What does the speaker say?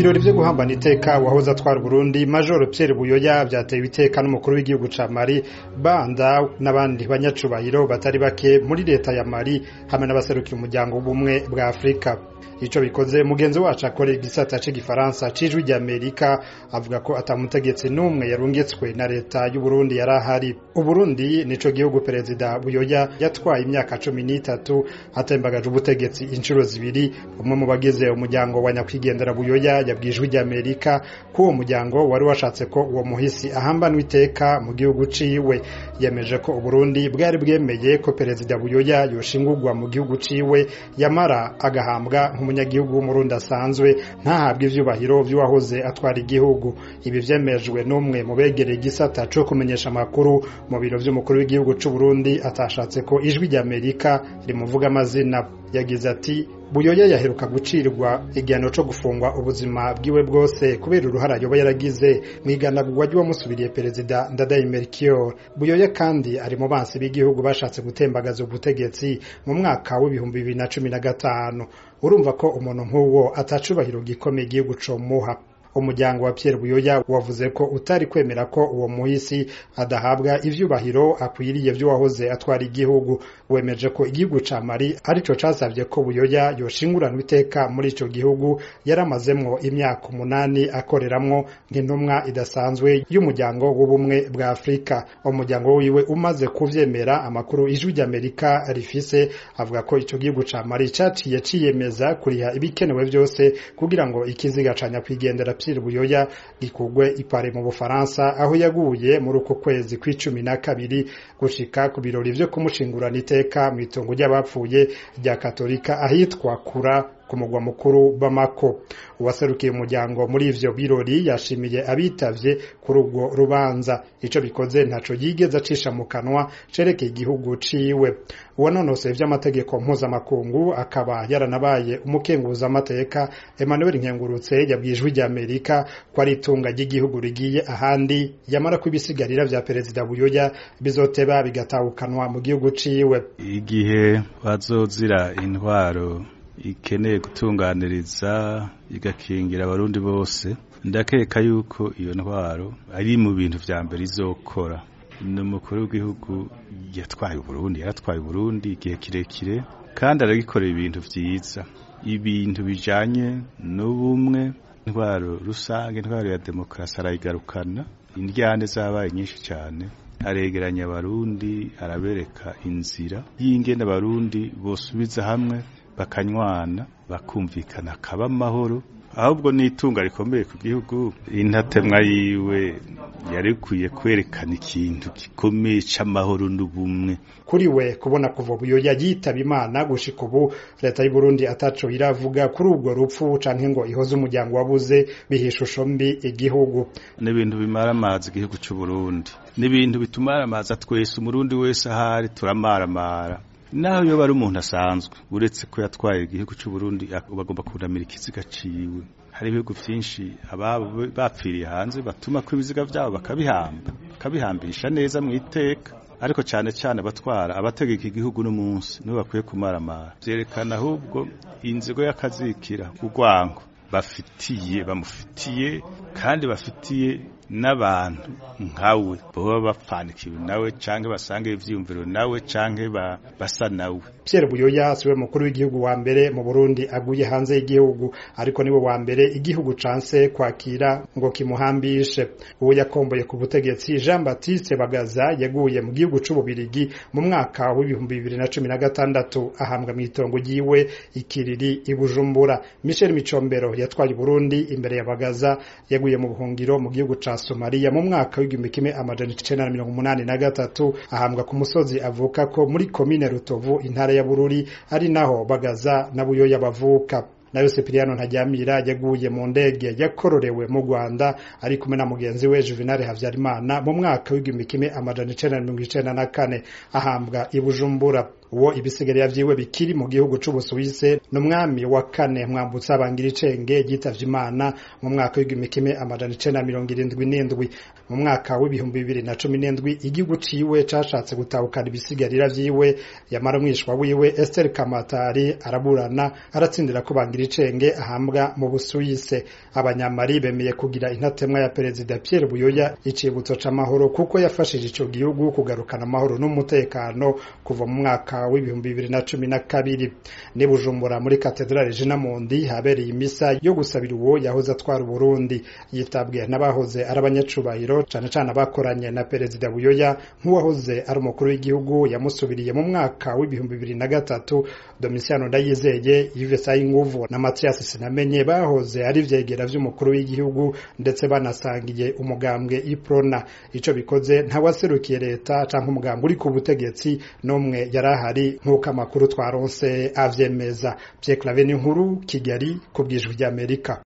ibirori vyo guhambana iteka wahoze atwara Burundi Major Pierre Buyoya vyatewe iteka n'umukuru w'igihugu ca Mali Banda n'abandi banyacubahiro batari bake muri leta ya Mali hamwe n'abaserukiye umuryango w'ubumwe bwa Afrika ico bikoze mugenzi wacu akorera igisata c'igifaransa c'ijwi ry'Amerika avuga ko atamutegetsi n'umwe yarungitswe na leta y'u Burundi yari ahari Uburundi nico gihugu perezida Buyoya yatwaye imyaka cumi n'itatu atembagaje ubutegetsi inshuro zibiri umwe mu bagize umuryango wa nyakwigendera Buyoya yabwijwe ry'Amerika ko uwo muryango wari washatse ko uwo muhisi ahambanwa iteka mu gihugu ciwe yemeje ko Uburundi bwari bwemeye ko perezida Buyoya yoshingurwa mu gihugu ciwe yamara agahambwa nk'umunyagihugu w'umurundi asanzwe ntahabwe ivyubahiro vy'uwahoze atwara igihugu ibi vyemejwe n'umwe mu begereye igisata co kumenyesha amakuru mu biro vy'umukuru w'igihugu c'u Burundi atashatse ko ijwi ry'Amerika rimuvuga amazina yagize ati Buyoya yaheruka gucirwa igihano co gufungwa ubuzima bwiwe bwose kubera uruhara yoba yaragize mw'iganagurwa ry'uwamusubiriye perezida Ndadaye Melchior Buyoya kandi ari mu bansi b'igihugu bashatse gutembagaza ubutegetsi mu mwaka w'ibihumbi bibiri na cumi na gatanu urumva ko umuntu nk'uwo atacubahiro gikomeye igihugu comuha umuryango wa Pierre Buyoya wavuze ko utari kwemera ko uwo muhisi adahabwa ivyubahiro akwiriye vy'uwahoze atwara igihugu wemeje ko igihugu ca Mali arico casavye ko Buyoya yoshinguranwa iteka muri ico gihugu yaramazemwo imyaka umunani akoreramwo nk'intumwa idasanzwe y'umuryango w'ubumwe bwa Afrika umuryango wiwe umaze kuvyemera amakuru ijwi ry'Amerika rifise avuga ko ico gihugu ca Mali caciye ciyemeza kuriha ibikenewe vyose kugira ngo ikiziga ca nyakwigendera Pierre Buyoya gikugwe ipare mu Bufaransa aho yaguye muri uko kwezi kw'icumi na kabiri gushika ku birori vyo kumushingurana iteka mw'itongo ry'abapfuye rya Katolika ahitwa Kura ku mugwa mukuru Bamako uwaserukiye umuryango muri ivyo birori yashimiye abitavye kuri ubwo rubanza ico bikoze ntaco yigeze acisha mu kanwa cerekeye igihugu ciwe uwanonosoye vy'amategeko mpuzamakungu akaba yaranabaye umukenguza amateka Emmanuel Nkengurutse yabwijwe rya Amerika ko ari itunga ry'igihugu rigiye ahandi yamara ko ibisigarira vya perezida Buyoya bizoteba bigatahukanwa mu gihugu ciwe igihe bazozira intwaro ikeneye gutunganiriza igakingira abarundi bose ndakeka yuko iyo ntwaro ari mu bintu vya mbere izokora ni umukuru w'igihugu yatwaye uburundi yaratwaye uburundi igihe kirekire kandi aragikorera ibintu vyiza ibintu bijanye n'ubumwe intwaro rusange intwaro ya demokarasi arayigarukana indyane zabaye nyinshi cyane aregeranya abarundi arabereka inzira y'ingene abarundi bosubiza hamwe bakanywana bakumvikana akaba amahoro ahubwo n'itunga rikomeye ku gihugu intatemwa yiwe yarikwiye kwerekana ikintu gikomeye c'amahoro n'ubumwe kuri we kubona kuva Buyoya yitaba Imana gushika ubu leta y'u Burundi ataco iravuga kuri ubwo rupfu canke ngo ihoze umuryango wabuze bihishusho mbi igihugu n'ibintu bimara amazi igihugu c'u Burundi n'ibintu bitumara amazi twese umurundi wese ahari turamaramara naho yoba ari umuntu asanzwe uretse ko yatwaye igihugu cy'u Burundi bagomba kunamira ikiziga ciwe hari ibihugu vyinshi ababo bapfiriye hanze batuma ko ibiziga vyabo bakabihamba bakabihambisha neza mu iteka ariko cyane cyane abatwara abategeka igihugu n'umunsi nibo bakwiye kumaramara vyerekana ahubwo inzigo y'akazikira urwango bafitiye bamufitiye kandi bafitiye n'abantu nkawe boba bapfanikiwe nawe canke basange ivyiyumviro nawe canke basa nawe Pierre Buyoya siwe mukuru w'igihugu wa mbere mu Burundi aguye hanze y'igihugu ariko niwe wa mbere igihugu canse kwakira ngo kimuhambishe uwo yakomboye ku butegetsi Jean Baptiste Bagaza yaguye mu gihugu c'ububirigi mu mwaka w'ibihumbi bibiri na cumi na gatandatu ahambwa mw'itongo ryiwe ikiriri i Bujumbura Michel Micombero yatwaye Burundi imbere ya Bagaza yaguye mu buhungiro mu gihugu ca Somalia mu mwaka w'igihumbi kimwe amajana icenda na mirongo umunani na gatatu ahambwa ku musozi avuka ko muri komine Rutovu intara ya Bururi ari naho Bagaza na Buyoya bavuka nayo Cipriano Ntajyamira yaguye mu ndege yakororewe mu Rwanda ari kumwe na mugenzi we Juvenal Havyarimana mu mwaka w'igihumbi kimwe amajana icenda na mirongo icenda na kane ahambwa i Bujumbura uwo ibisigarira vyiwe bikiri mu gihugu c'ubusuwise n'umwami wa kane mwambutsa bangira icenge yitavye imana mu mwaka w'igihumbi kimwe amajana icenda mirongo irindwi n'indwi mu mwaka w'ibihumbi bibiri na cumi n'indwi igihugu ciwe cashatse gutahukana ibisigarira vyiwe yamara umwishwa wiwe Esther Kamatari araburana aratsindira ko bangira icenge ahambwa mu busuwise abanyamari bemeye kugira intatemwa ya perezida Pierre Buyoya icibutso c'amahoro kuko yafashije ico gihugu kugarukana amahoro n'umutekano kuva mu mwaka w'ibihumbi bibiri na cumi na kabiri ni Bujumbura muri katedrale Jina Mundi habereye imisa yo gusabira uwo yahoze atwara Burundi yitabwe n'abahoze ari abanyacubahiro cane cane abakoranye na perezida Buyoya nk'uwahoze ari umukuru w'igihugu yamusubiriye mu mwaka w'ibihumbi bibiri na gatatu Domitiano Ndayizeye Yves Sayinguvu na Mathias Sinamenye bahoze ari vyegera vy'umukuru w'igihugu ndetse banasangiye umugambwe Iprona ico bikoze ntawaserukiye leta canke umugambwe uri ku butegetsi n'umwe yarahari nk'uko amakuru twaronse avyemeza Pierre Claver Nkuru Kigali ku bwijwi ry'Amerika